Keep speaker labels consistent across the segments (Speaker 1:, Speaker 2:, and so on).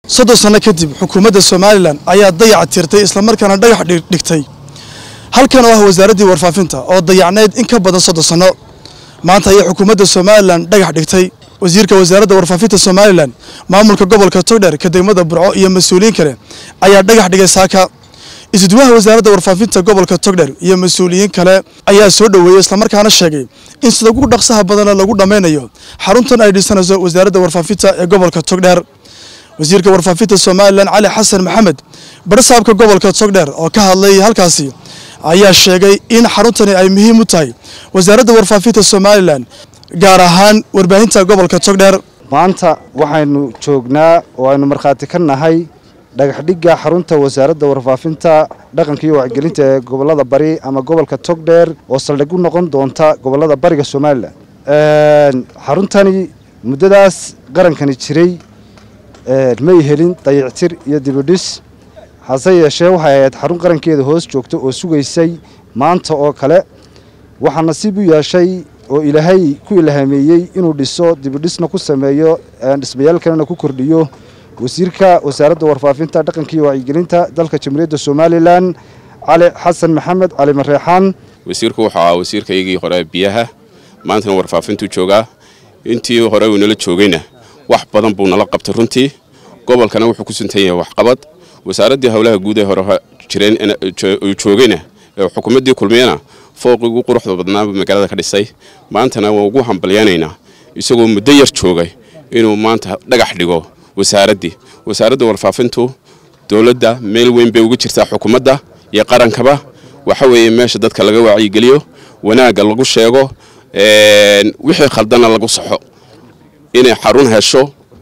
Speaker 1: soddon sanno kadib xukuumadda somalilan ayaa dayac tirtay islamarkaana dhagax dhigtay halkan oo ah wasaaraddii warfaafinta oo dayacnayd in ka badan soddon sanno maanta ayay xukuumadda somalilan dhagax dhigtay wasiirka wasaaradda warfaafinta somalilan maamulka gobolka togdheer ka degmada burco iyo mas-uuliyiin kale ayaa dhagax dhigay saaka isuduwaha wasaaradda warfaafinta gobolka togdheer iyo mas-uuliyiin kale ayaa soo dhoweeyey islamarkaana sheegay in sida ugu dhaqsaha badana lagu dhammaynayo xaruntan ay dhisanayso wasaaradda warfaafinta ee gobolka togdheer wasiirka warfaafinta somalilan cali xasan maxamed barsaabka gobolka togdheer oo ka hadlay halkaasi ayaa sheegay in xaruntani ay muhiim u tahay wasaaradda warfaafinta somalilan gaar ahaan warbaahinta gobolka togdheer
Speaker 2: maanta waxaynu joognaa oo aynu markhaati ka nahay dhagaxdhigga xarunta wasaaradda warfaafinta dhaqanka iyo wacyigelinta ee gobolada bari ama gobolka togdheer oo saldhig u noqon doonta gobolada bariga somalilan xaruntani muddadaas qarankani jiray may helin dayictir iyo dibidhis hase yeeshee waxay ahayd xarun qarankeeda hoos joogta oo sugaysay maanta oo kale waxaa nasiib u yeeshay oo ilaahay ku ilhaameeyey inuu dhiso dibidhisna ku sameeyo dhismayaal kalena ku kordhiyo wasiirka wasaaradda warfaafinta dhaqanka iyo wacyigelinta dalka jamhuuriyadda somalilan cali xasan maxamed cali mareexaan
Speaker 3: wasiirku wuxuu ahaa wasiirkaygii hore biyaha maantana warfaafintuu joogaa intii hore uu nala joogayna wax badan buu nala qabtay runtii gobolkana wuxuu ku suntan yahay waxqabad wasaaraddii howlaha guud ee hore jireen joogayna ee xukuumaddii kulmiyana fooqii ugu quruxda badnaaba magaalada ka dhisay maantana waa ugu hambalyanaynaa isagoo muddo yar joogay inuu maanta dhagax dhigo wasaaraddii wasaaradda warfaafintu dowladda meel weyn bay uga jirtaa xukuumadda iyo qarankaba waxa weeye meesha dadka laga wacyigeliyo wanaagga lagu sheego wixii khaldana lagu saxo inay xarun hesho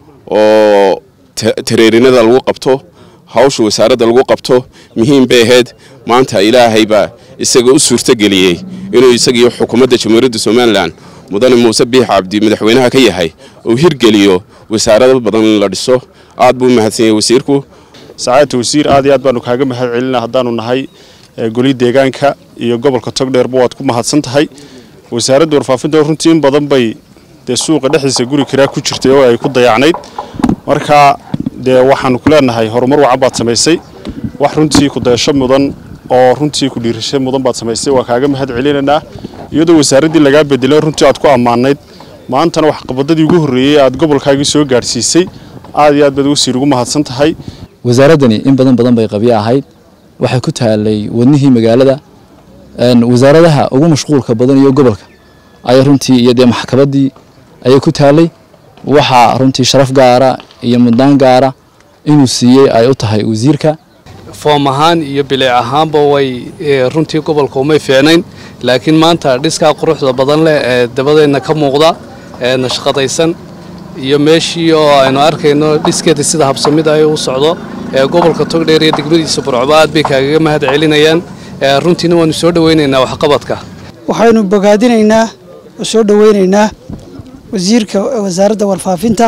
Speaker 3: oo tareerinada lagu qabto hawsha wasaaradda lagu qabto muhiim bay ahayd maanta ilaahay baa isaga u suurtogeliyey inuu isagiiyo xukuumadda jamhuuriyadda somalilan mudane muuse biix cabdi madaxweynaha ka yahay uu hirgeliyo wasaarado badan in la dhiso aad buu u mahadsan yahay wasiirku
Speaker 4: sacaadta wasiir aad iyo aad baanu kaaga mahad celina haddaanu nahay goli deegaanka iyo gobolka togdheerba waad ku mahadsan tahay wasaaradda warfaafinta runtii in badan bay dee suuqa dhexdiisa guri kiraa ku jirtay oo ay ku dayacnayd marka dee waxaanu ku leenahay horumar wacan baad samaysay wax runtii ku dayasho mudan oo runtii ku dhiirasho mudan baad samaysay waa kaaga mahad celinaynaa iyadoo wasaaraddii lagaa bedelay runtii aad ku ammaanayd maantana waxqabadadii ugu horreeyey aad gobolkaagii soo gaadhsiisay aad iyo aad baad wasiir ugu mahadsan tahay
Speaker 5: wasaaraddani in badan badan bay qabyo ahayd waxay ku taalay wadnihii magaalada wasaaradaha ugu mashquulka badan iyo gobolka ayay runtii iyo dee maxkamaddii ayay ku taalay waxaa runtii sharaf gaara iyo mudnaan gaara inuu siiyey ay u tahay wasiirka
Speaker 6: foom ahaan iyo bilic ahaanba way runtii gobolka umay fiicnayn laakiin maanta dhiskaa quruxda badan leh ee dabadeenna ka muuqda ee nashqadaysan iyo meeshii oo aynu arkayno dhiskeeda sida habsamida ay u socdo ee gobolka togdheer iyo degmadiisa burcba aad bay kaagaga mahad celinayaan runtiina waanu soo dhoweynaynaa waxqabadka
Speaker 7: waxaynu bogaadinaynaa oo soo dhoweynaynaa wasiirka wasaaradda warfaafinta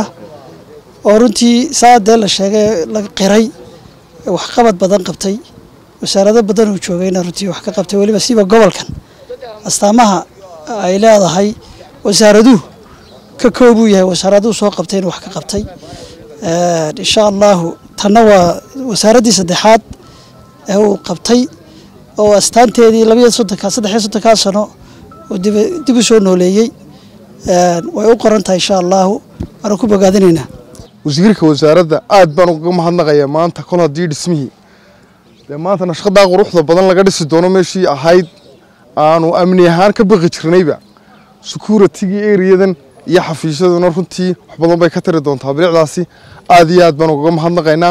Speaker 7: oo runtii saadee la sheegay la qiray waxqabad badan qabtay wasaarado badan uu joogayna runtii wax ka qabtay weliba siba gobolkan astaamaha ay leedahay wasaaraduhu ka koobuu yahay wasaaraduhu soo qabtay inuu wax ka qabtay insha allahu tanna waa wasaaraddii saddexaad ee uu qabtay oo astaanteedii labayo soddonka saddexiyo soddonkaa sano oo dib u soo nooleeyey way u qoran tahay insha allahu waanu ku bogaadinaynaa
Speaker 8: wasiirka wasaaradda aad baan uga mahadnaqayaa maanta kol haddii dhismihii dee maanta nashqadaa quruxda badan laga dhisi doono meeshii ahayd aanu amni ahaan ka baqi jirnayba securitigii eriyadan iyo xafiisyaduna runtii wax badan bay ka tari doontaa bilicdaasi aad iyo aad baan ugaga mahadnaqaynaa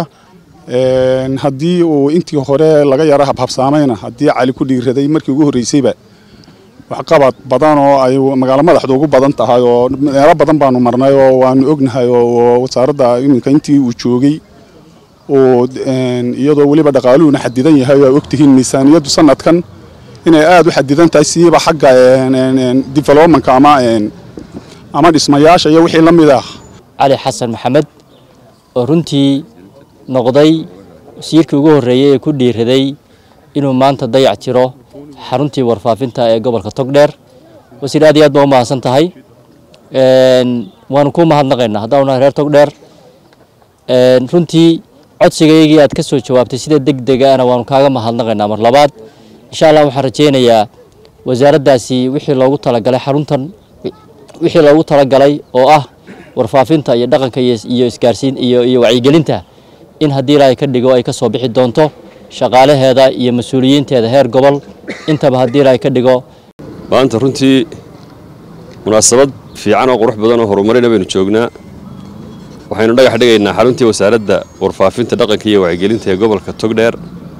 Speaker 4: haddii uu intii hore laga yaro habhabsaamayna haddii cali ku dhiiraday markii ugu horreysayba waxqabad badan oo ay magaalo madaxdu ugu badan tahay oo meelo badan baanu marnay oo waanu ognahay oo wasaaradda iminka intii uu joogay oo iyadoo weliba dhaqaaluhuna xadidan yahay oo ogtihiin miisaaniyaddu sanadkan inay aada u xadidan tahay siiba xagga developmentka ama ama dhismayaasha iyo wixii la mid ah
Speaker 9: cali xasan maxamed oo runtii noqday wasiirkii ugu horreeyey ee ku dhiiraday inuu maanta dayac jiro xaruntii warfaafinta ee gobolka togdheer wasiir aad iyo aad baa u mahadsan tahay waanu ku mahadnaqaynaa haddaanu nahay reer togdheer runtii codsigaygii aad ka soo jawaabtay sida deg degaana waanu kaaga mahadnaqaynaa mar labaad insha allah waxaan rajaynayaa wasaaraddaasi wixii loogu talagalay xaruntan wixii loogu talagalay oo ah warfaafinta iyo dhaqanka iyo isgaarsiin iyo iyo wacyigelinta in haddii ilaahay ka dhigo ay ka soo bixi doonto shaqaalaheeda iyo mas-uuliyiinteeda heer gobol intaba haddii ilaahay ka dhigo
Speaker 10: maanta runtii munaasabad fiican oo qurux badan oo horumarina baynu joognaa waxaynu dhagax dhigaynaa xaruntii wasaaradda warfaafinta dhaqanka iyo wacyigelinta ee gobolka togdheer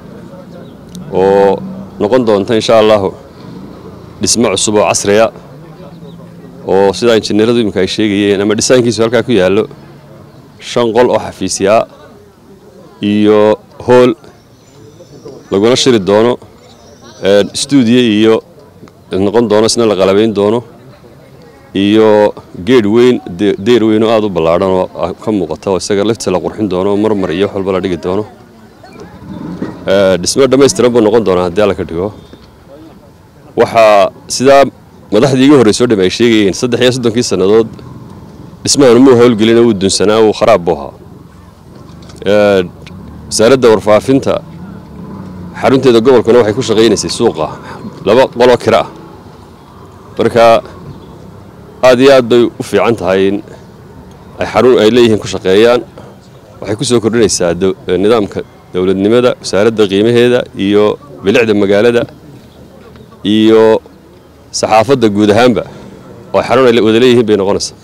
Speaker 10: oo noqon doonta insha allahu dhismo cusub oo casriya oo sidaa injineeradu iminka ay sheegayeen ama dhisaankiisu halkaa ku yaallo shan qol oo xafiisyaa iyo hool laguna shiri doono stuudiyo iyo noqon doono isna la qalabayn doono iyo geedh weyn deyr weyn oo aada u ballaadhan oo ka muuqata oo isaga laftiisa la qurxin doono marmar iyo wax walba la dhigi doono dhismo dhammaystiran buu noqon doonaa haddii alla ka dhigo waxaa sidaa madaxdii iga horreyso o dham ay sheegayeen saddex iyo soddonkii sannadood dhismahan muu howlgelina wuu dunsanaa wuu kharaab buu ahaa wasaaradda warfaafinta xarunteeda gobolkuna waxay ku shaqaynaysay suuqa laba qoloo kira ah marka aad iyo aad bay u fiican tahay in ay xarun ay leeyihiin ku shaqeeyaan waxay ku soo kordhinaysaa nidaamka dowladnimada wasaaradda qiimaheeda iyo bilicda magaalada iyo saxaafadda guud ahaanba oo xarun ay wada leeyihiin bay noqonaysaa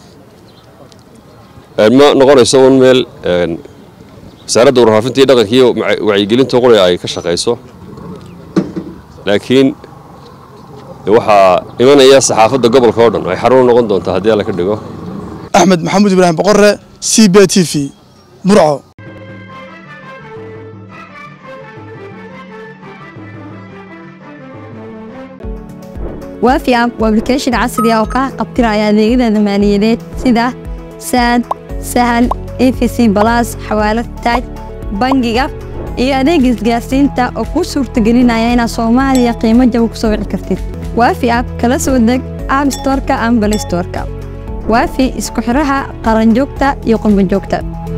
Speaker 10: ma noqonayso un meel wasaaradda warfaafinta iyo dhaqanka iyo wacyigelinta quri ay ka shaqayso laakiin waxaa imanaya saxaafadda gobolka oo dhan ay xarun u noqon doontaa haddii alla ka dhigo
Speaker 1: axmed maxamuud ibraahim boqore c b t v burco
Speaker 11: waafi app waa application casri ah oo kaa qabtiraya adeegyada maaliyadeed sida saad sahal efc balas xawaalad taaj bangiga iyo adeega isgaarsiinta oo kuu suurtagelinaya inaad soomaaliya qiimo jaba ku soo wici kartid waafi app kala soo deg app storka ama balay storka waafi isku xiraha qaranjoogta iyo qurbanjoogta